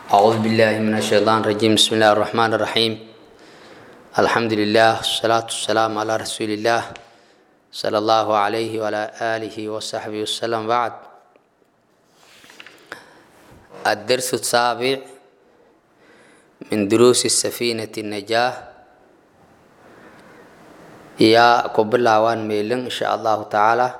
أعوذ بالله من الشيطان الرجيم بسم الله الرحمن الرحيم الحمد لله والصلاة والسلام على رسول الله صلى الله عليه وعلى آله وصحبه وسلم بعد الدرس السابع من دروس السفينة النجاة يا قبل وان ميلن إن شاء الله تعالى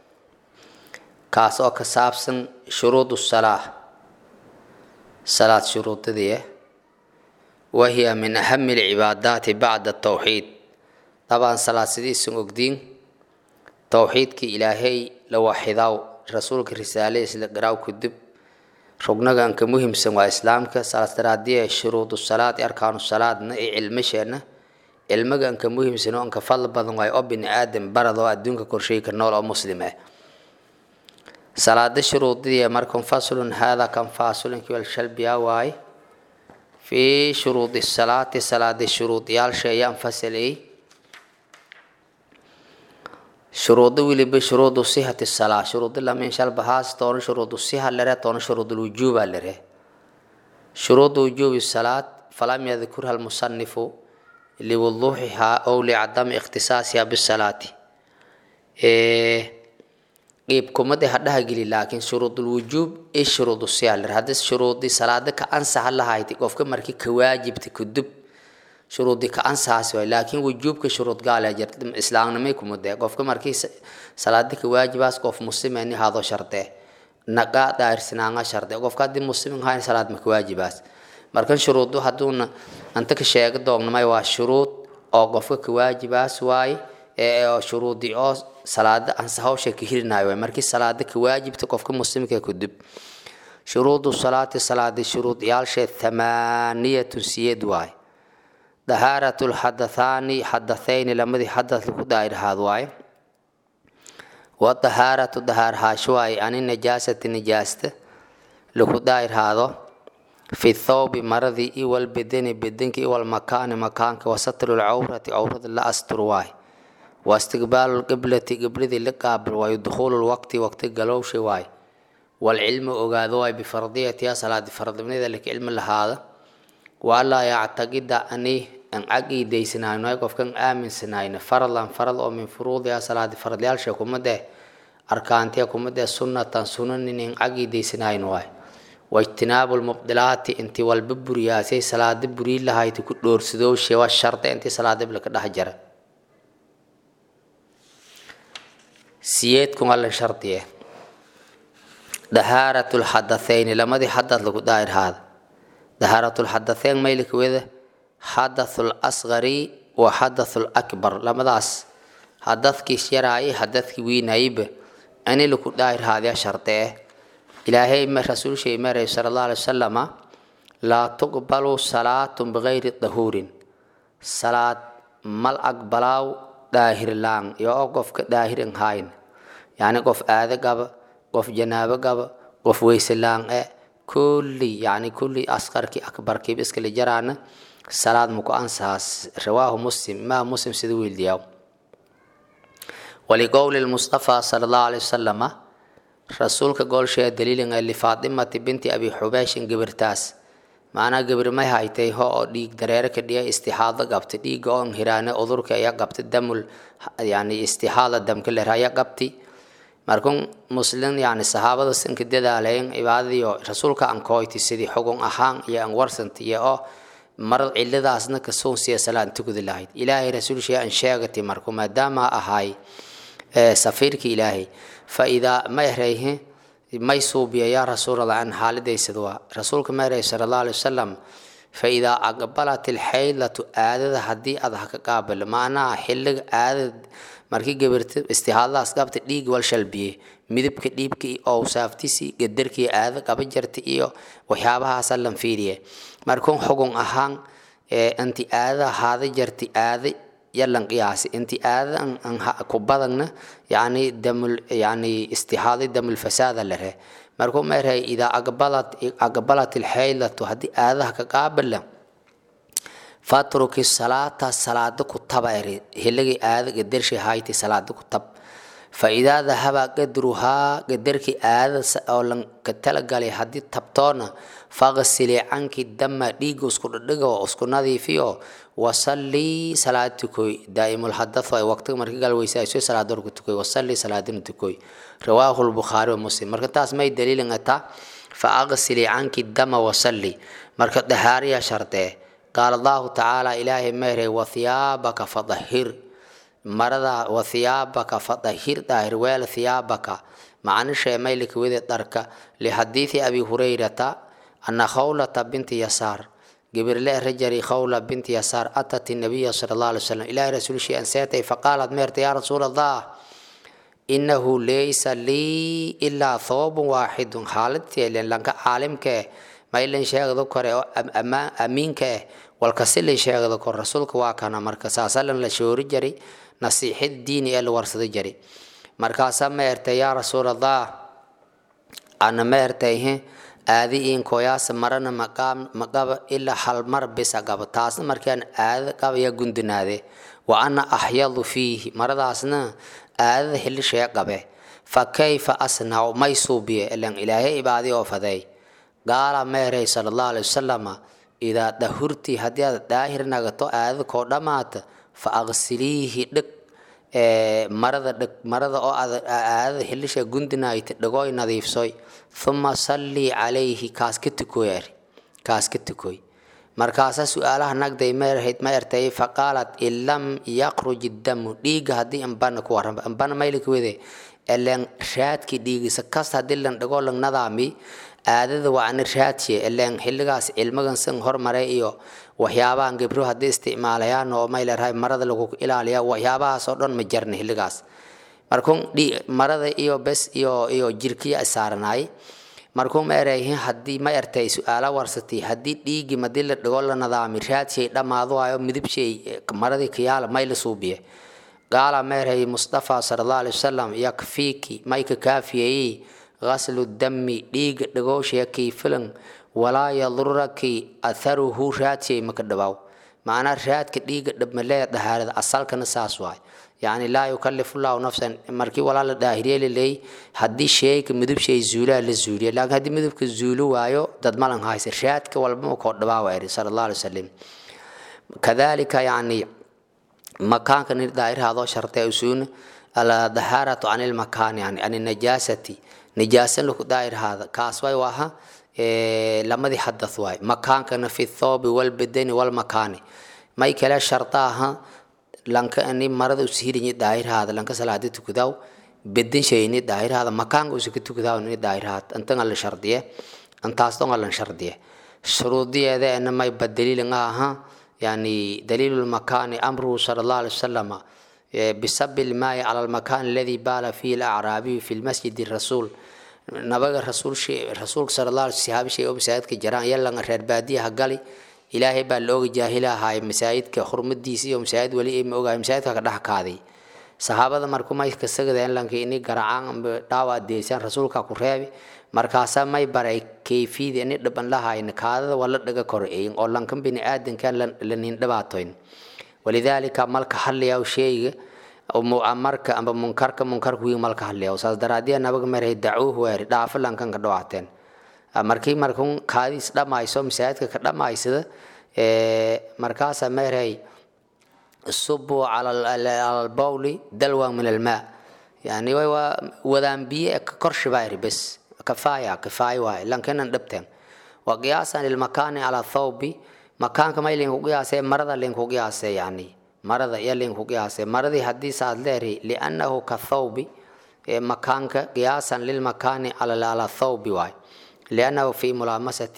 كاسو كسابسن شروط الصلاة صلاة شروط دي وهي من أهم العبادات بعد التوحيد طبعا صلاة سدي سنقدين توحيد كي إلهي لو وحداو رسولك رسالة إسلام كدب رقنا أنك مهم سنوا إسلامك صلاة ترادية شروط الصلاة أركان الصلاة علم شأنه علمك أنك مهم سنوا أنك فضل بدن واي أبن آدم برضو أدونك كرشيك النور أو مسلمه salaada shuruudidiya markan faslun hada kan faasulinki walshalbiya waay fii shuruudi salaati salaada shuruudiyaalsha ayaan fasalay shuruudo weliba shuruudu sihati salaa shuruudi lamin shalbahaas toona shuruudu siha lere toona shuruudul wujuuba lere shuruudu wujuubi salaat falam yadkurha almusanifu liwuduuxihaa ow licadami ikhtisaasiha bisalaati qiib kumada hadhaha geli laakiin shuruudul wujuub i shuruudu siyalir haddii shuruudii salaada ka ansaxa lahayti qofka markii ka waajibta kudub shuruudii ka ansaxaas waay laakiin wujuubka shuruud gaale jirta islaamnimay kumade qofka markii salaada ka waajibaas qof muslimeni hado sharte naqa daarsinaanga sharte qofka haddii muslimin hayn salaad ma ka waajibaas markan shuruudu hadduuna anta ka sheega doognamay waa shuruud oo qofka ka waajibaas waaye ee shuruudii oo salaada ansa hawsha ka hirinayo markii salaada ka waajibta qofka muslimka kudub shuruudu salaati salaadi shuruud yaalshe thamaaniyatun siyed waay dahaaratu lxadathaani xadathayni lamadii xadath lagu daahirhaad waaye wa dahaaratu dahaarhaash waaye ani najaasati najaasta lagu daahirhaado fi thawbi maradii iwal bedeni bedenki iwal makaani makaanka wasatru lcawrati cawrada la astur waaye واستقبال القبلة قبلة لقابل ويدخول الوقت وقت قلوش واي والعلم أغاذوا بفرضية صلاة فرض من ذلك علم لهذا ولا يعتقد أني أن عقيد سناين ويقف كان آمن سناين فرضا فرض أو من فروض صلاة فرض يالشا كمده أركانتي كمده سنة سنن إن عقيد سناين واي واجتناب المبدلات انت والببرياسي صلاة بري لها يتكون دور سدوشي والشرط انت صلاة بلك دهجره siyeedkun alla shardiye dahaaratu lxadathayni lamadii xadath lagu daahirhaada dahaaratu lxadatheyn maylika weda xadathu lasqari wa xadathu lakbar lamadaas hadadkiis yaraaye hadadkii wiinayba ani lagu daahirhaadya shardee ilaahay rasuulshay maray sala allah alay wasalama laa tuqbalu salaatun bigayri dahuurin salaad mal aqbalaaw daahirlaan iyo oo qofka daahirin hayn yani qof aado gaba qof janaabo gaba qof weyselaan e kulli yani kulli asqarkii akbarkiiba iskala jaraana salaad muku ansahaas rawaahu muslim imaam muslim sida wiildiyaa waliqowli lmustafa sala allahu alay wasalama rasuulka goolshee daliilin ee lifaatimati binti abi xubeyshin gabirtaas macnaa gabir may haytay ho oo dhiig dareere ka dhiya istixaado qabta dhiiga oon hiraane udurka ayaa qabta damul yani istixaada damka ler ayaa qabti markun muslim yani sahaabada sinka dadaalayn cibaadadiyo rasuulka aan kooyti sidii xugun ahaan iyo aan warsanta iyo oo mar ciladaasna kasuun siya salaan tukudi lahayd ilaahay rasuulshay aan sheegati marku maadaama ahay safiirka ilaahay fa idaa ma erayhe may suubiya yaa rasuulallah an xaaladaysad waa rasuulka meeray sala allah alay wasalam fa idaa aqbalat ilxaylatu aadada haddii aad ha ka qaabilo macnaha xilliga aadad markii gabirta istihaadadaas qabta dhiig wal shalbiye midabka dhiibka iyo owsaaftisi gadarkii aada qaba jarta iyo waxyaabahaasa lan fiiriye markuun xugun ahaan inti aadada haada jarta aada yalan qiyaasi inti aadadan ku badagna yani damul yani istixaadi damul fasaada lare markuu meerhay idaa aqbalat aqbalat ilxaylatu haddii aadaha ka qaabila fatruki salaata salaada ku taba eri hiligii aadaga dershi hayti salaada ku tab fa idaa dahaba qadruhaa qadarkii aadada oo lanka talagalay haddii tabtoona faqsili canki dama dhiiga isku dhadhigo isku nadiifiyo wasallii salaad tukoy daa'imul hadathu ay waqtiga marka galweysayso salaad dorku tukoy wasallii salaadina tukoy rawaahu lbukhaari wa muslim marka taas may daliilin ataa fa aqsili canki dama wasalli marka dahaariya shardee qaala allahu tacaala ilaahay mehere wathiyaabaka fadahir marada wathiyaabaka fadahir daahir weel thiyaabaka macnisha maylika wede dharka lihadiidi abi hurayrata ana khawlata binti yasaar gabirle rajari khawla binti yasaar atat nabiya sala allah alay wasalam ilahi rasuulshii anseetay faqaalat meerta yaa rasuul allah inahu laysa lii ilaa thoobun waaxidun xaaladteelen lanka caalimkee maylan sheegdo kore oo amiinka eh walkasilin sheegdo kor rasuulka waa kana marka saasalan la shoori jari nasiixid diini ee la warsado jari markaasaa ma ertay yaa rasuul allah ana ma ertayhe aadi inkoyaasa marana maqaba ilaa hal mar bisa qaba taasna markaan aadada qabaya gundinaade wa ana axyadu fiihi maradaasna aadada xilishee qabe fa kayfa asnacu may suubiye ilan ilaahay ibaadi oo faday gaala meeray sala allahu alay wasalama idaa dahurti haddii aad daahir nagato aadada koo dhammaata fa aqsiliihi dhig marada dhig marada oo aad aadada xilisha gundinaayta dhigooy nadiifsoy uma sallii calayhi kaas ka tukoy kaas ka tukoy markaasaa su-aalaha nagday meerhayd ma ertay faqaalat in lam yaqruj damu dhiiga haddii ambana ku waran ambana maylika wede elen raadki dhiigisa kasta haddii lan dhigoo lang nadaami aadada waa ani raadsiye elen xilligaas cilmagan san hormare iyo waxyaabahan gebro haddii isticmaalayaan oo may leerahay marada lagu ilaaliya waxyaabahaas oo dhan ma jarna xilligaas markuun marada iyo bes iyo iyo jirkiya isaaranaay markuun ma erayhin haddii ma ertay su-aala warsatay haddii dhiigi madii la dhigo la nadaami raadshay dhammaado waayo midibshay maradii kiyaala may la suubiye qaala ma erhay mustafa sala allahu alay wasalam yakfiiki mayka kaafiyayey غسل الدم ديغ دغوشيا كي فلن ولا يضرك اثره راتي مكدباو معنى رات كديغ دب ملي دهارد اصل كن ساس واي يعني لا يكلف الله نفسا مركي ولا لا داهريه لي حدي شيء مدب شيء زولا لزوليا لكن حدي مدب كزولو وايو دد مالن هايس رات كولبا كو دباو صلى الله عليه وسلم كذلك يعني مكان كان داير هذا شرط يسون الدهارة عن المكان يعني عن النجاسة نجاسة لك داير هذا كاس واي واها إيه لما دي حدث واي مكان كان في الثوب والبدن والمكان ما يكلا شرطاها لانك اني مرض وسهيرني داير هذا لانك صلاة تكداو بدن شيء داير هذا مكان وسك تكداو ني داير هذا انت على شرطيه انت اصلا على شرطيه شروط دي هذا انما يبدل لها يعني دليل المكان امره صلى الله عليه وسلم بسب الماء على المكان الذي بال فيه الأعرابي في المسجد الرسول نبغى الرسول شيء الرسول صلى الله عليه وسلم شيء مساعد كجران يلا غير بادية هقالي إلهي باللوغ جاهلة هاي مساعد كخرم الديسي ومساعد ولي إم أوغا مساعد كده كادي صحابة مركو ما يكسجدين لانك إني قرعان دعوة ديسان رسول كقرابي markaasaa may baray kayfiyadii ini dhiban lahayn kaadada waa la dhaga koreeyin oo lankan bini aadanka lanin dhibaatoyn walidaalika malka hadlayaa sheeyga marka amba munkarka munkarka wiig malka hadlaya saas daraadiya nabaga maray dacuuh weeri dhaafo lankan ka dhawaateen markii markun kaadiis dhamayso masaajidka ka dhamaysada markaasaa maray subuu cala albawli dalwan min almaa yani waa wadaan biyo korshibaa bes كفاية كفاية واي لكن ندبتن وقياسا للمكان على الثوب مكان كما يلين قياسة مرضى لين قياسة يعني مرضى يلين قياسة مرضى حديث ليري لأنه كالثوب مكان قياسا للمكان على على الثوب واي لأنه في ملامسة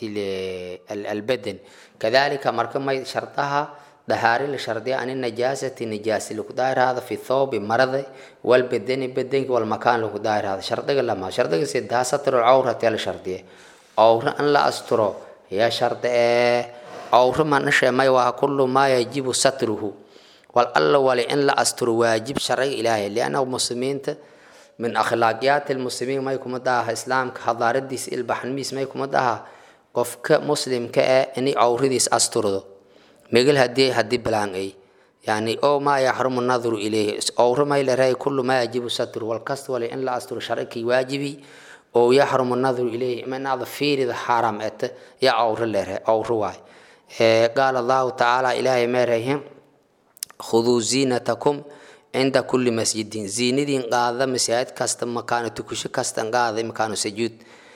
البدن كذلك مركم شرطها دهاري لشرطي عن النجاسة نجاسة لكدائر هذا في الثوب مرض والبدن بدن والمكان لكدائر هذا شرطي لما شرطي سيدها ستر العورة يا شرطي عورة أن لا أستره يا شرطي عورة ما نشأ ما يوها كل ما يجب ستره والله ولئن لا أستر واجب شرعي إلهي لأنه مسلمين من أخلاقيات المسلمين ما يكون مداها إسلام كحضارة ديس البحنميس ما يكون مداها قفك مسلم كأني عورة ديس أستره megel hadii hadii balaangay yani o maa yaxrumu nadru ilayhi owro may leray kullu maa yajibu satru walkasta wale in la asturo sharcikii waajibi oo yaxrumu nadru ilayhi inaada fiirida xaaraam ete ya owro lere owro waay qaala allahu tacaala ilaahay meerayhin khuduu ziinatakum cinda kulli masjidin ziinadiin qaada masaajid kasta makaano tukusho kastan qaada makaano sajuud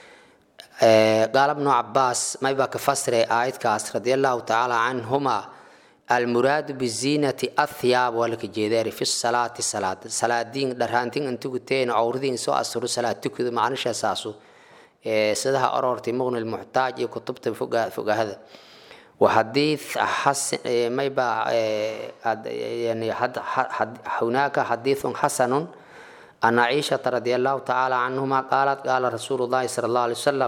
qaala bnu cabaas maybaa ka fasiray aayadkaas radia allahu tacaala canhuma almuraadu biziinati athiyaab waa laka jeedaari fi salaati salaada salaadiin dharhaantin intuguteen owradiin soo asturo salaad tukuda macnisha saasu sidaha orortay muqni lmuxtaaj iyo kutubta fogahada وحديث حسن ما يبقى يعني هناك حديث حسن أن عائشة رضي الله تعالى عنهما قالت قال رسول الله صلى الله عليه وسلم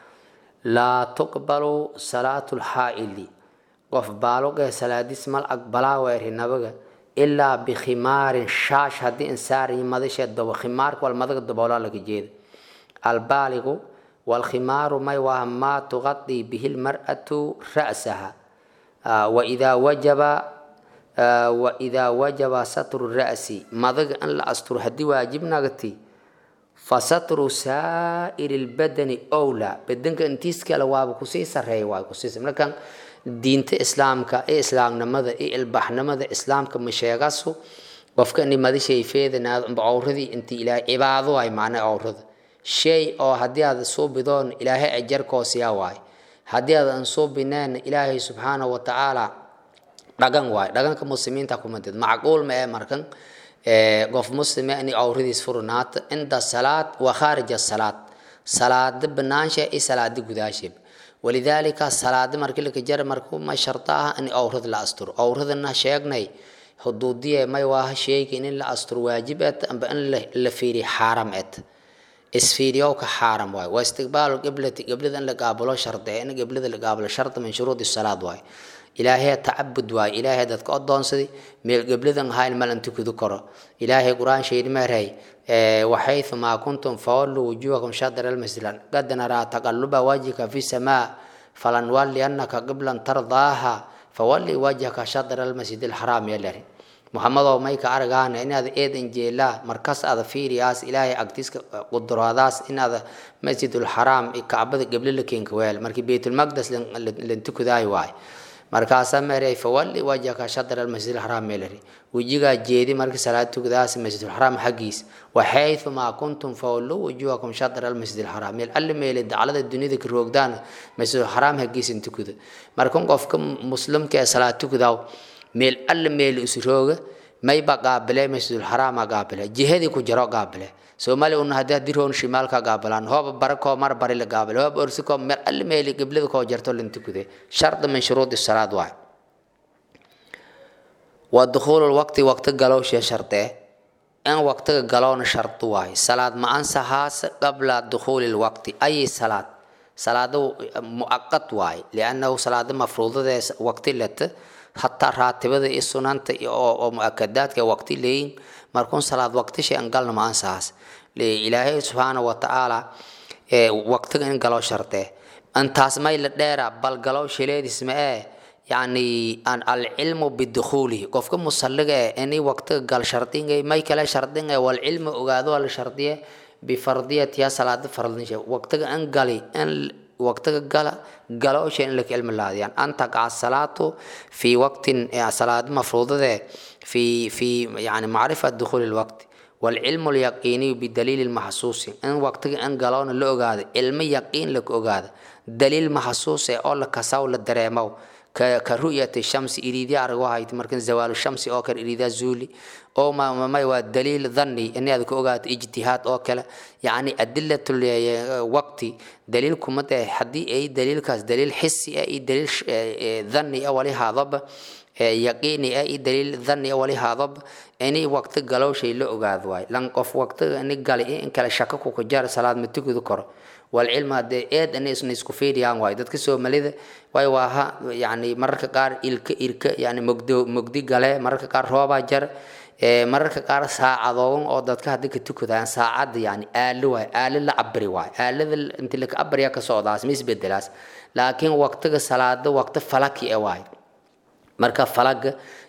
لا تقبل صلاة الحائل وف بالوغ صلاة اسم الأقبلا ويره نبغ إلا بخمار شاش هدي إنسار يمدش الدو خمار والمدغ الدبولا لك جيد البالغ والخمار ما وهم ما تغطي به المرأة رأسها آه وإذا وجب آه وإذا وجب ستر الرأس مضغ أن لا أستر هدي واجب نغتي فستر سائر البدن أولى بدنك انتيس كلا واب كسيس الرأي واب كسيس لكن دينت إسلامك إيه إسلام نمذا إيه البح نمذا إسلامك مشيغاسو qofka ini madi shayfeedana awradii inti ilaahay cibaado ay macna awrada shay oo haddii aad soo bidoon ilaahay ajarkoosiyaa waay haddii aadan soo bineen ilaahay subxaana wa tacaala dhagan waay dhaganka muslimiinta kuma did macquul ma ee markan qof muslime in awradiis furnaata cinda salaad wa khaarija salaad salaada banaansha iyo salaada gudaasheeb walidaalika salaada markii laka jar marku ma sharta ah in awrad la asturo awradana sheegnay xuduudiye may waaha sheegin in la asturo waajib et amba in la fiiriyo xaaram et isfiiriyowka xaaram waay waa istiqbaalu qiblati qiblada in la qaabalo sharde in qiblada la qaabalo sharda min shuruudi salaad waay ilaahay tacabud waay ilaahay dadka odoonsaday meel qibladan ahayn mal inta kudu koro ilaahay qur-aan sheedi meeray waxaythu maa kuntum fawallu wujuhakum shadra almasjid qad naraa taqalluba wajhika fi samaa falanwalliyannaka qiblan tardaaha fawalli wajhaka shadra almasjid alxaraam yalari muxamedow mayka aragaana inaad eedan jeelaa markas aada fiiriyaas ilaahay agtiiska quduraadaas inaad masjidulxaraam kacbada geble la keenka weel markii baytulmaqdes lantukudaayo waay markaasaa meeray fawalli wajhaka shadra almasjid alxaraam meelari wejigaa jeedi markii salaad tukadaas masjidulxaraam xaggiis waxaythu maa kuntum fawallu wujuhakum shadra almasjid alxaraam meel alle meele daclada dunida ka roogdaan masjidulxaraam xaggiis intukuda markan qofka muslimka ee salaad tukudaaw meel alle meel isrooga mayba qaabile masjidulxaraama qaabile jihadii ku jiro qaabile soomaaliya una haddii haddii roon shimaalka qaabilaan hooba bara koo mar bari la qaabile hooba orsi koo meel alle meel qiblada koo jarto lintukude sharda min shuruudi salaad waay waa dukhuulu lwaqti waqti galowshee shardee in waqtiga galowna shardu waay salaad ma ansahaas qabla dukhuuli lwaqti ayi salaad salaada muaqad waay liannahu salaada mafruudadee waqti leta hataa raatibada iyo sunanta oo muakadaadka waqti leeyin markuun salaad waqti shay an galna ma ansahaas ilaahay subxaana wa tacaala waqtiga in galo shardee intaas may la dheera bal galow shileedis ma ee yani alcilmu bidukhuulihi qofka musalliga eh ini waqtiga gal shardingay may kale shardingay walcilmu ogaado la shardiye bifardiyatiha salaada fardisha waqtiga in gali in waqtiga gala galoosha in laka cilmi laadiyaan an taqaca salaatu fi waqtin salaad mafruudade fi fi yani macrifa dukhuuli lwaqti والعلم اليقيني بدليل المحسوس ان وقت ان قالون لا اوغاد علم يقين لك اوغاد دليل محسوس او لك ساو لدريمو كرؤية الشمس إريدي أرغو هايت مركن زوال الشمس أو كر إريدا زولي أو ما ما ما يوا دليل ظني إني هذا كوجات اجتهاد أو كلا يعني أدلة الوقت دليل كمت حدي أي دليل كاس دليل حسي أي دليل ظني أولي هذا يقيني أي دليل ظني أولي هذا إني وقت قالوا شيء لا أوجاد واي لان قف وقت إني قال إيه إن كلا شكك وكجار صلاة متكو ذكر والعلم هذا إيد أن إسنا يسكفير يعني واي دتك سو مليده واي واها يعني مرك قار إلك إلك يعني مجدو مجدي قاله مرك قار روابا جر mararka qaar saacadoon oo dadka haddii ka tukadaan saacad yani aalo waay aalo la cabri waay aalada inti laka abriya ka socdaas ma isbedelaas laakiin waqtiga salaada waqti falaki e waay marka falaga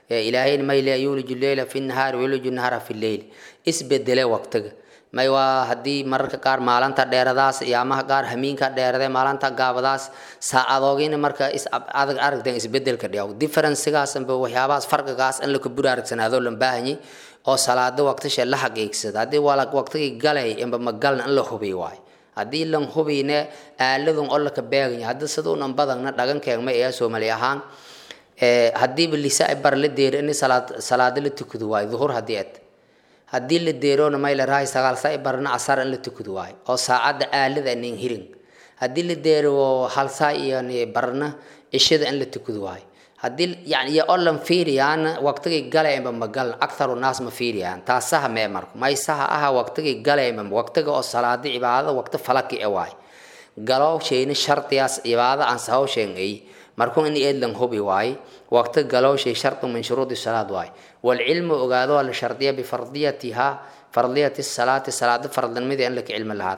ilaahayna may le yuliju leyla fi nahaari wayuliju nahara fi leyli isbedele waqtiga may waa haddii mararka qaar maalinta dheeradaas yaamaha qaar hamiinka dheerade maalinta gaabadaas saacadoogina marka is adag aragteen isbedelka dhiyaw differencegaasanba waxyaabahaas farqigaas in laka buri aragsanaadoo lan baahanyay oo salaada waqtisha la xaqiigsada haddii waa waqtigii galay inba magalna in la hubiy waayo haddii lan hubiyne aaladun oo laka beeganya haddii siduunan badagna dhagankeeg ma ee soomali ahaan haddiiba lisa bar la deero in salaad salaada la tukado waayo duhur haddii ed haddii la deeroona may la rahay sagaal saa barna asar in la tukado waayo oo saacadda aalada nin hirin haddii la deero hal saa iyo barna cishada in la tukado waayo haddii yani iyo oo lan fiiriyaan waqtigii galayba magal akharu naas ma fiiriyaan taas saha mee marka may saha aha waqtigii galayba waqtiga oo salaada cibaadada waqti falaki e waayo galow shayna shardiyaas cibaada aan sahow sheegay markuu in eed lan hubi waaye waqti galow shay shardu min shuruudi salaad waaye walcilmu ogaado la shardiya bifardiyatiha fardiyati salaati salaada fardnimada in laka cilmi lahaad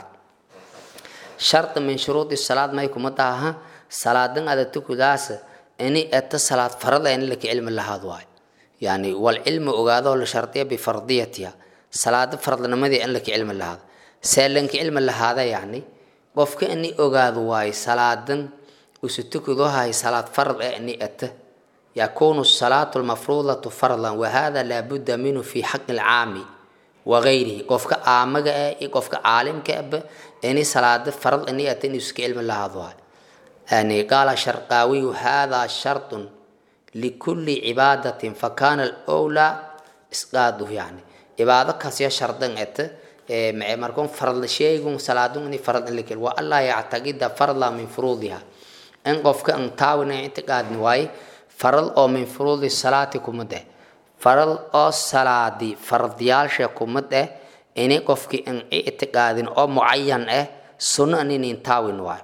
shardi min shuruudi salaad may kuma taha salaadan ada tukudaas ini eta salaad farada in laka cilmi lahaad waaye yani walcilmu ogaado la shardiya bifardiyatiha salaada fardnimadii in laka cilmi lahaad see lanka cilmi lahaada yani qofka ini ogaado waaye salaadan usutukudohay salaad farad ee ni ata yakunu salaatu lmafruudatu fardan wahada laabuda minhu fi xaqi lcaami wagayrihi qofka aamaga eh iyo qofka caalimka aba ini salaada farad ini ata inuu iska cilmi lahaado waay yani qaala sharqaawiyu hada shartun likulli cibaadatin fakana alowlaa isqaaduhu yani cibaado kasya shardan ata markun farad sheegun salaadun ini farad in lakil wa allaa yactaqida farda min furuudiha in qofka an taawina ictiqaadni waaye farad oo min furuudi salaati kumid eh farad oo salaadi fardiyaalsha kumid eh ini qofki an ictiqaadin oo mucayan eh sunno aninin taawin waaye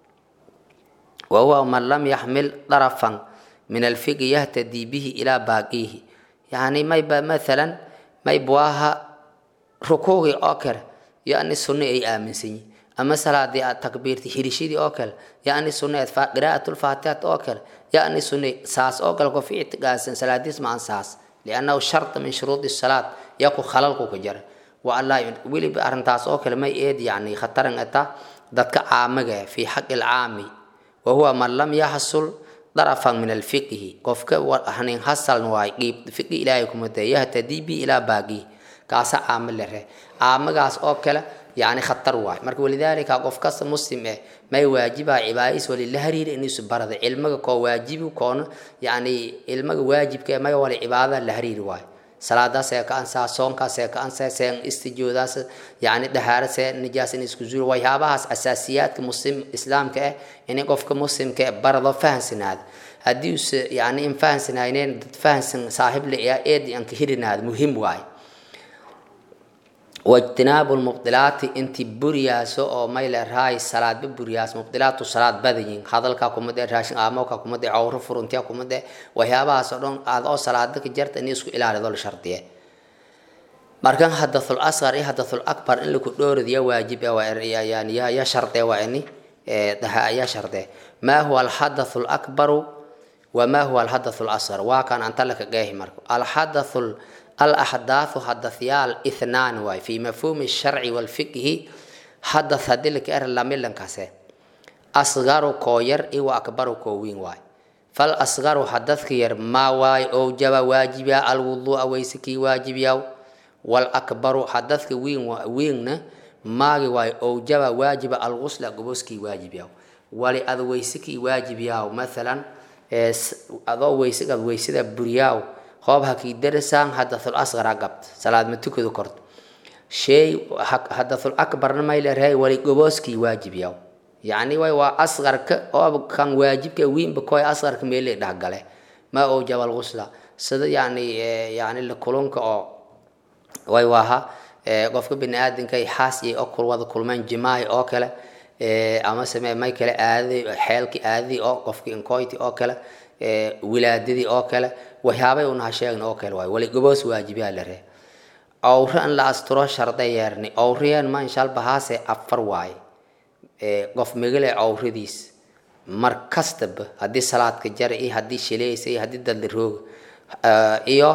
wahuwa man lam yaxmil darafan min alfiqi yahtadii bihi ilaa baaqiihi yani mayba mathalan maybwaaha rukuugii oo kale yani sunno ay aaminsan yihin ama salaadii aad takbiirtay hirishidii oo kale yani sunneed qiraa'at lfaatihat oo kale yani sunne saas oo kale qof ictiqaadsan salaadiis ma an saas liannahu sharta min shuruudi salaad yaku khalalku ka jara wa allah weliba arrintaas oo kale may eed yani khataran ata dadka caamaga fi xaqi lcaami wa huwa man lam yaxsul darafan min alfiqhi qofka hanin hasaln waay qiib fiqi ilaahay kuma dee yahtadii bi ilaa baaqii kaasa caamo le reh caamagaas oo kale yani khatar waay marka walidaalika qof kasta muslim eh may waajiba cibaadis walila hariir inuusu barada cilmiga koo waajibi koona yani ilmaga waajibka may wala cibaadada la hariiri waay salaadaas ee ka ansaa soonkaas ee ka ansaa seen istijoodaas yani dhahaara see nijaas in isku zuuro waxyaabahaas asaasiyaadka muslim islaamka ah in qofka muslimka eh barado fahansanaado haddii use yani in fahansanayneen dad fahansan saaxiib le eed aan ka hirinaado muhim waay wajtinaabu lmubdilaati intii buriyaaso oo mayle raay salaadba buriyaas mubdilaatu salaad badayin hadalkaa kumade raashin aamoka kumade cawro furuntiya kumade waxyaabahaas oo dhan aad oo salaada ka jarta in isku ilaalido la shardiye markan hadathul asqar iyo hadathul akbar in laku dhoorad ya waajib yani ya shardee waa ini ya shardee maa huwa alhadathu lakbaru wamaa huwa alhadathu lasqar waa kan anta laka qeehi marka alhadathu الأحداث حدثيال اثنان واي في مفهوم الشرع والفقه حدث هدلك أر لاملن كاسه أصغر كوير إيو أكبر كوين واي فالأصغر حدث كير ما واي أو جب واجب الوضوء ويسكي واجب ياو والأكبر حدث وين وين ما واي أو جب واجب الغسل قبوسكي واجب ياو ولي أذو ويسكي واجب ياو مثلا أذو ويسك أذو ويسك برياو hoob hakii darasaan hadathul asqara gabt salaad ma tukadu korto shay hadathul akbarna mayleerahay wali gobooskii waajib yaw yacni way waa asqarka oo kan waajibka wiinba koy asqarka meele dhahgale ma oo jabal ghusla sida yani yani la kulunka oo way waaha qofka bini aadanka xaas iyo oo kul wada kulmeen jimaahi oo kale ama samee may kale aadadii xeelkii aadadii oo qofkii inkoyti oo kale wilaadadii oo kale waxyaabay unaha sheegn oo kale waay wali goboos waajibiyaa la ree awre in la asturo sharda yeerni awriyeen ma inshaal bahaase afar waaye qof megale awradiis mar kastaba haddii salaadka jara iyo haddii shilaysa iyo haddii dadla rooga iyo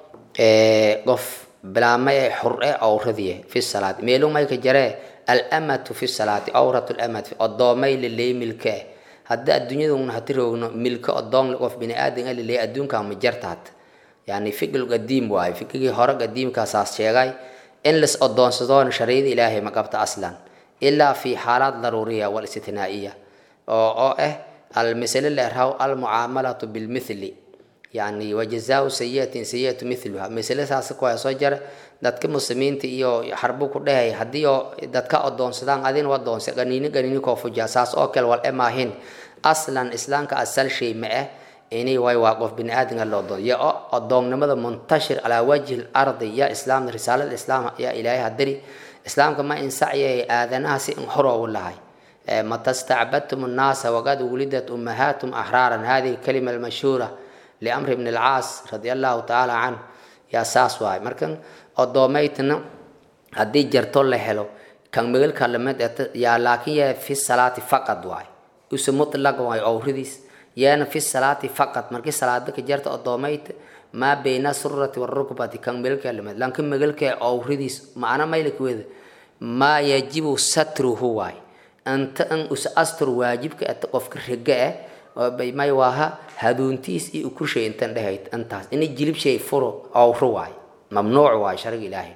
qof bilaama ee xur-e awradiye fi salaati meelu mayka jaree alamatu fi salaati awrat lamat odoomay laleey milke eh haddii adduunyaduna hati roogno milke odoon qof bini-aadan laleey adduunka ma jartaat yani fikil qadiim waaye fikigii hore qadiimkaasaas sheegay in las odoonsadoona shariicada ilaahay ma qabta aslan ilaa fi xaalaat daruuriya walistinaa'iya oo oo ah almasale la erhaw almucaamalatu bilmithli yani wajazaau sayiatin sayiatu miluha masale saas kuwaa soo jara dadka muslimiinta iyo xarbu ku dhehay haddii oo dadka odoonsadaan adin wadoonsa ganiini ganiini koofuja saas oo kale wal emaahin aslan islaamka asal shay ma ah ini way waa qof bini aadamka loo doon ya odoonnimada muntashir calaa wajhi lardi ya islaam risaalada islaam ya ilaahay hadiri islaamka ma insacya aadanaha si in horoogu lahay mata stacbadtum nnaasa waqad wulidat ummahatum axraaran hadihi kalima almashhuura liamr bn alcaas radi allahu tacaala canhu yaa saas waay markan odoomaytna haddii jarto la helo kan megalka lamid yaa laakiin yaa fi salaati faqad waay use mutlaq waay owridiis yaana fi salaati faqad markii salaada ka jarta odoomayta maa bayna surati warukbati kan megalka lamid laakiin megalka owridiis macna maylakweeda maa yajibu satruhu waay anta an us astur waajibka ata qofka riga ah may waaha haduuntiis iyo ukushay intan dhehayd intaas ina jilib shay furo owro waay mamnuuc waay shariga ilaahay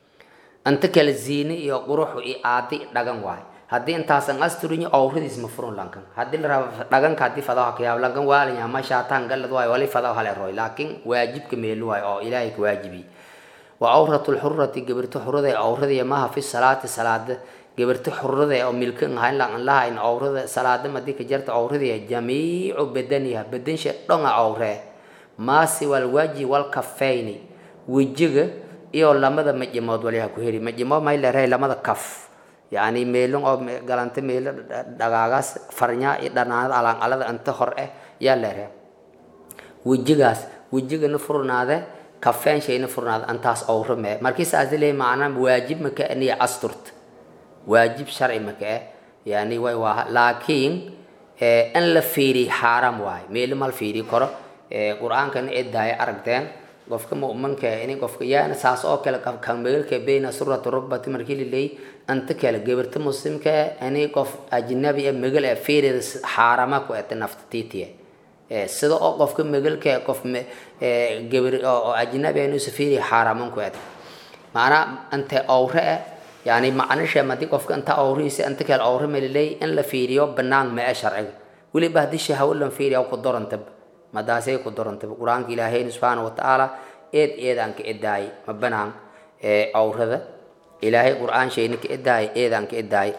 anta kale ziine iyo quruxu iyo aadi dhagan waay haddii intaasan asturinyo owradiis ma furun lankan haddii la raba dhaganka haddii fadaha kayaab lankan waalanya ma shaataan galad waay wali fadaha hale roy laakiin waajibka meelu waay oo ilaahay ka waajibi wa awratu lxurati gabirto xurada owradiya maaha fi salaati salaada gabarto xurada oo milkan ahayn laan lahayn awrada salaada madii ka jarta awradiya jamiicu badaniha badansha dhonga awree maasi wal waji wal kafayni wejiga iyo lamada majimood waliha ku heli majimood may leedahay lamada kaf yani meelon oo galanta meelo dhagaagaas farnya iyo dhanaanada alaanqalada inta hor eh yaa leedahay wejigaas wejigana furnaade kafeen shayna furnaade antaas awro mee markii saas leeyahay macnaa waajib maka aniya asturta waajib sharci maka eh yani way waa laakiin in la fiiriy xaaram waay meelo mal fiiri karo qur-aankana edaaya aragteen qofka mu'minka in qofka yaana saas oo kale kan meelka bayna surati rugbati markii laleey anta kale gabarta muslimka ani qof ajnabi ee megal ee fiirida xaarama ku eta nafta tiitiye sida oo qofka megalka qof gabar oo ajnabi ee nusa fiiri xaaraman ku eta maanaa anta awre eh yani macnisha haddii qofka inta awrihiisa inta kale awre meliley in la fiiriyo banaan ma ee sharciga weliba haddii shahawo lan fiiriya ku dorantaba madaasay ku dorantaba qur-aanka ilaahayna subxaana watacaala eed eedaan ka edaay ma banaan awrada ilaahay qur-aan shayna ka edaay eedaan ka edaay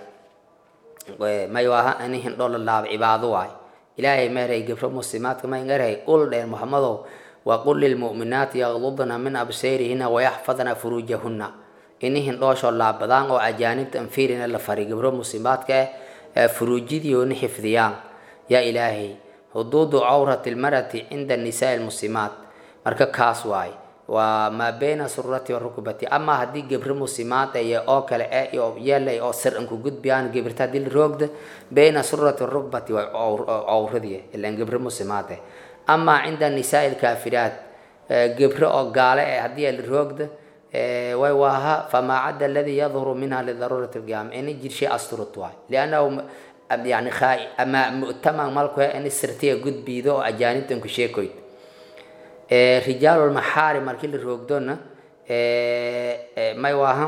may waaha ini hindho la laaba cibaado waay ilaahay meeray gabro muslimaadka may ngarhay ul dheer muxamadow waqul lilmu'minaati yaqdudna min absayrihina wayaxfadna furuujahunna ini hindhoosho laabadaan oo ajaanibta anfiirina la fari gabro muslimaadka eh furuujidiyoona xifdiyaan yaa ilaahay huduudu cawrati lmarati cinda nisaai lmuslimaat marka kaas waay waa maa bayna surati warukbati ama haddii gebro muslimaad iyo oo kale e iyo yeelay oo sir anku gudbiyaan gebirta haddii la roogda bayna surati warukbati waa cawradii ilan gebro muslimaad eh ama cinda nisaai lkaafiraat gebro oo gaale eh haddii la roogda way waaha famaa cadda aladi yadhuru minha lidaruurati lqiyaama ini jirshay asturut waay liannahu yani ama mu'taman malku ini sirtiya gudbiido oo ajaanibtan ku sheekoyd rijaalulmaxaari markii la roogdona may waaha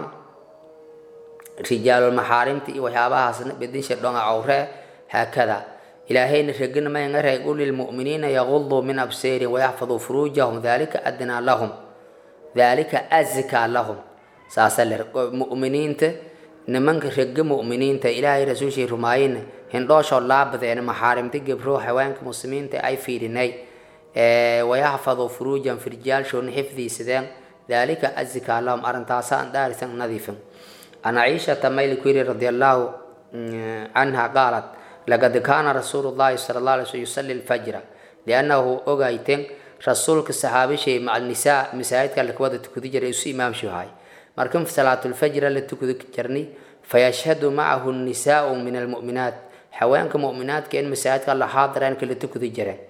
rijaalulmaxaarimta iyo waxyaabahaasna bedinsha dhonga cawre haakada ilaahayna regana may ngaray qul lilmu'miniina yaguduu min absayrin wayaxfaduu furuujahum dalika adnaa lahum dalika azkaa lahum saasa le mu'miniinta nimanka rega mu'miniinta ilaahay rasuulshii rumaayina hindhooshoo laabadeena maxaarimta gebro haweenka muslimiinta ay fiirinay wayaxfaduu furuujan firjaalshoona xifdiisadeen dalika azkaa lahum arrintaasa aan dhaarisan nadiifin an ciishata mayli ku yiri radi allahu canha qaalat laqad kaana rasuulu llahi sala allah alay slm yusali lfajra liannahu ogayten rasuulka saxaabishay maca nisaa masaajidka lakawada tukudi jiray isu imaamshuhay markan salaatulfajra la tukudi jirnay fayashhadu macahu nisaau min almu'minaat haweenka mu'minaadka in masaajidka la xaadireen kala tukudi jireen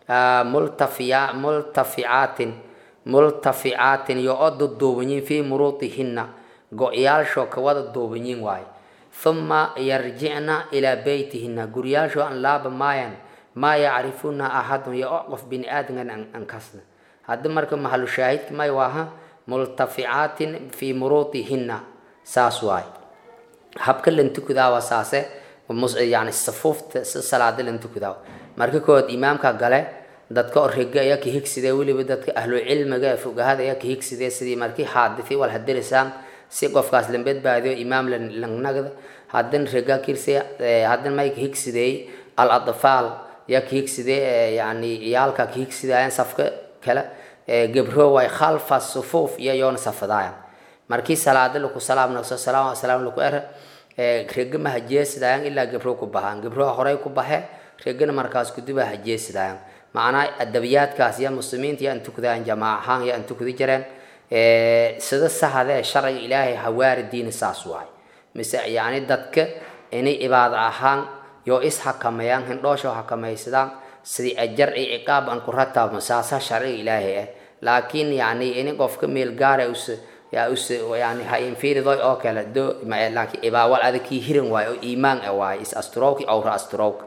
multafiya multaficaatin multaficaatin iyo oo duduubanyin fii muruudihinna go-yaalshoo ka wada duubanyin waaye huma yarjicna ilaa beytihinna guryaashoo aan laaba maayan maa yacrifuuna axadun iyo o qof bini aadamkan an kasna haddi marka mahalu shaahidka may waaha multaficaatin fii muruudihinna saas waaye habka lantukudaawa saase yani safuufta si salaada lantukudaawa marka kood imaamka gale dadka oo rega ayaa ka higsidee weliba dadka ahlucilmiga ee fogahada ayaa ka higsidee sidii markii xaadisi wal hadirisaan si qofkaas la badbaadiyo imaam langnagda haddin rega kirse haddin may ka higsideey al adfaal yaa ka higsidee yani iyaalka ka higsidaayaan safka kale gebro way khalfa sufuuf iyo yoona safadaayan markii salaada laku salaam naqso salaam salaam laku er rega ma hajeesidaayan ilaa gebro ku bahaan gebroha horey ku baxe regana markaas kuduba hajeesidaayan macnaa adabiyaadkaas ya muslimiinta yaa intukudaan jamaac ahaan yaa intukudi jireen sida sahadee sharciga ilaahay hawaari diini saas waay mise yani dadka inay cibaado ahaan yoo is hakameeyaan hindhoosha hakamaysadaan sidii ajar iyo ciqaab aan ku rataabno saasa sharciga ilaahay ah laakiin yani ini qofka meel gaara us yaa us yani ha infiridoy oo kale do laakiin cibaawal adag kii hiran waay oo iimaan ah waay is asturowki awra asturowka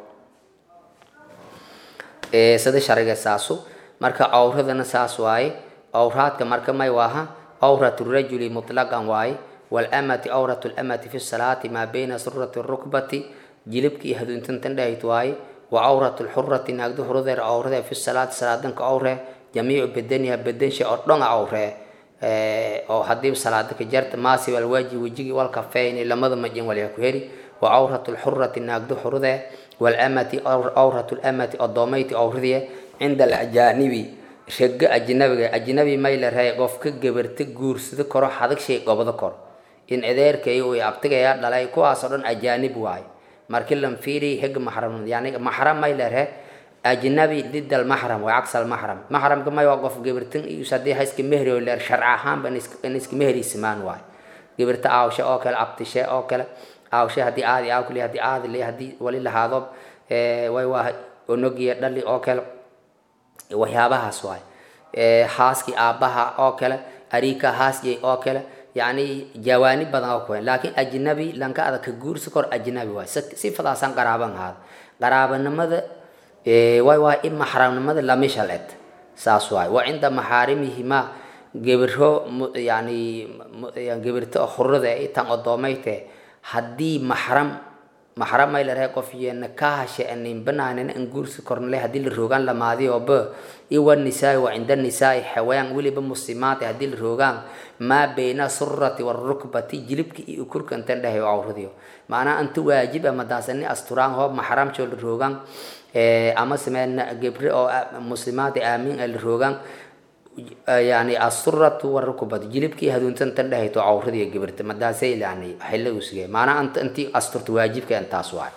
sida sharciga saasu marka awradana saas waaye awraadka marka may waaha awratu rajuli mutlaqan waaye walamati awratu lamati fi salaati maa bayna surati rukbati jilibka iyo haduuntantan dhahayt waaye wa awratu lxurati naagda hurudeer awrade fi salaati salaadanka awre jamiicu bedaniha bedansha oo dhonga awre oo hadii salaada ka jarta maasi walwaaji wejigi walkafeyni lamada majin walya ku heri wa awratu lxurati naagda hurude walamati awratu lamati odoomayti awradiye cinda alajaanibi rega ajnabiga ajnabi may la rahay qofka gabarta guursado koro hadag shay gobado koro in adeerkay uu abtigayaa dhalay kuwaasoo dhan ajaanib waaye markii lan fiiri heg maxram yani maxram may la rahay ajnabi did almaxram waa caks almaxram maxramka may waa qof gabartan iyo hadii hayska mehri oo leer sharci ahaanba in iska mehri simaan waaye gabarta aawshe oo kale abtishe oo kale aawshe haddii aadi aawkali haddii aadi le haddii wali lahaado way waa onogiya dhali oo kale waxyaabahaas waay haaskii aabbaha oo kale ariika haasyay oo kale yani jawaani badan oo kuwen laakiin ajnabi lanka adag ka guursi kor ajnabi waay sifadaasaan qaraaban ahaada qaraabanimada way waa in maxramnimada lamishal ed saas waay wa cinda maxaarimihima gebiro yani gebirto hurada tan odoomayte haddii maxram maxram may la rahay qof yeena ka hashe anin banaanin an guursi kornale haddii la roogaan lamaadiyooba iwa nisaai wa cinda nisaai xawayaan weliba muslimaad haddii la roogaan maa bayna surati warukbati jilibka iyo ukurka intan dhahay awradiyo macnaa anta waajib amadaasani asturaan hoob maxramjoo la roogaan ama sameen gebre oo muslimaad aamin la roogaan yani asuratu warukbati jilibkii haduuntan tan dhahayto awradiyo gebirta madaasay yani xilla usige maanaa anta intii asturta waajibka intaas waay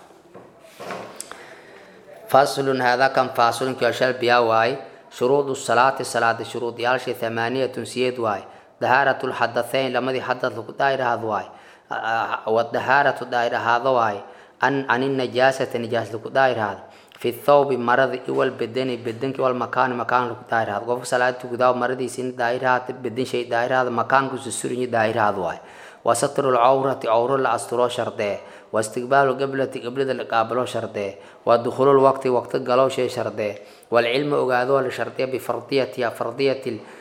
faslun hada kan faslunki shal biyaa waaye shuruudu salaati salaada shuruud yaalshay thamaaniyatun siyeed waaye dahaaratu lxadathayn lamadii xadad lagu daahirahaad waaye wadahaaratu daahirahaado waaye an ani najaasata nijaas lagu daahirahaado fi thawbi marada iwal bedeni bedenki wal makaani makaan lagu daahirahaado qofka salaada tukudaa maradiisina daahirahaata beden shay daahirahaada makaankusu surinyi daahirahaad waaye wasatru lcawrati cawro la asturo shardee واستقبال قبلة قبلة القابلو شرطه ودخول الوقت وقت قالو شيء شرطه والعلم أقادو لشرطه بفرضية يا فرضية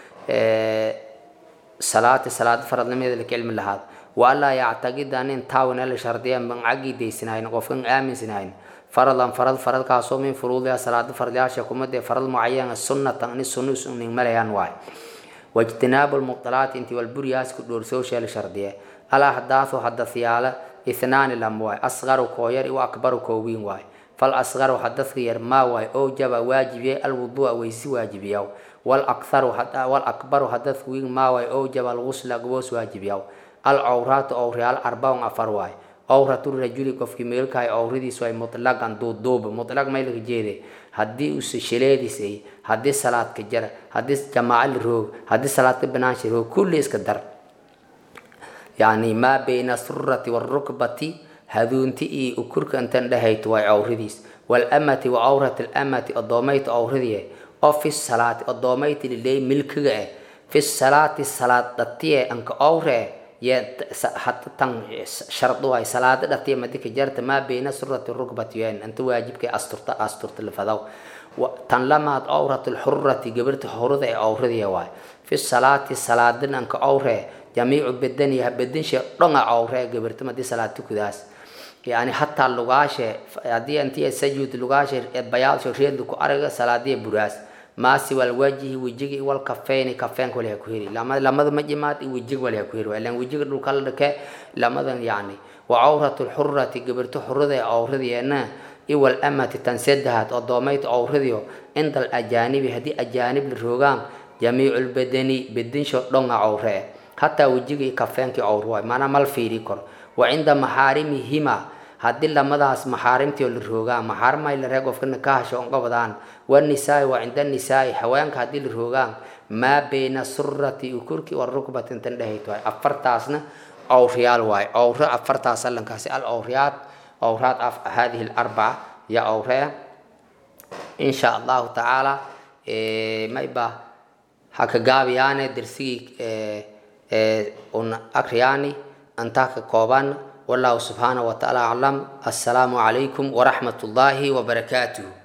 صلاة صلاة فرض لم يدلك علم لهذا وألا يعتقد أن انتاون لشرطه من عقيد سنين قفن آمن سنين فرضا فرض فرض كاسو من فروضها صلاة فرضها شكومة فرض معين السنة أن السنة سنين مليان واي واجتناب المبطلات انت والبرياس كدور سوشيال شرطيه الأحداث حدث يالا اثنان لم واي أصغر كوير وأكبر كوين واي فالأصغر حدث ير ما واي أوجب واجب الوضوء ويسي واجب يو والأكثر حتى والأكبر حدث وين ما واي أوجب الغسل قبوس واجب يو العورات أو ريال أربعة أفر واي عورة الرجل كف كميل كاي أوردي سواي مطلقا دو دوب مطلق ما يلقى جيدي هدي أس شليدي سي هدي صلاة كجر هدي جماعة الروح هدي صلاة بناش الروح كل إسكدر يعني ما بين السرة والركبة هذونتي إي أكرك أنت لهيت واي عورديس walamati wa awrati lamati odoomayta awradiye oo fi salaati odoomayta liley milkiga eh fi salaati salaad dhatiye anka awre ye tan shardu ay salaada dhatiye madika jarta maa bayna surati rukbati yen anta waajibka asturta asturta lafadaw tan lamaad awrat lxurati gabarta hurada ee awradiya waay fi salaati salaadin anka awre jamiicu bedaniha bedinshe dhonga awre gabarta madi salaad tukudaas yani hataa lugaashe hadii intii sajud lugaashe bayaasho reed ku araga salaadiya buraas maasi wal wajihi wejigi wal kafeeni kafeenka wal ku heri lamada lamada majimaad i wejig wal ku heri ilan wejiga dhulka la dhake lamadan yani wa awratu lxurati gabarta xurada ee awradiyeena iwal amati tan saddexaad oo doomayta awradiyo cinda alajaanibi haddii ajaanib la roogaan jamiicu lbadani bedinsho dhonga awre hataa wejigii kafeenkii awr waay maanaa mal fiiri karo wa cinda maxaarimihima haddii lamadaas maxaarimtii la roogaan maxaarimay la ree qofka nikaahasho onqobadaan wanisaai wa cinda nisaai haweenka haddii la roogaan maa bayna surati ukurki wa rukbatin tan dhehayt waay afartaasna awriyaal waay awre afartaas allankaasi al awriyaad awraad af hadihi alarbaca ya awree insha allahu tacaala mayba haka gaabiyaane dersigii un akriyaani antaa ka kooban wallahu subxaanahu watacaala aclam assalaamu calaykum waraxmat ullaahi wabarakaatuh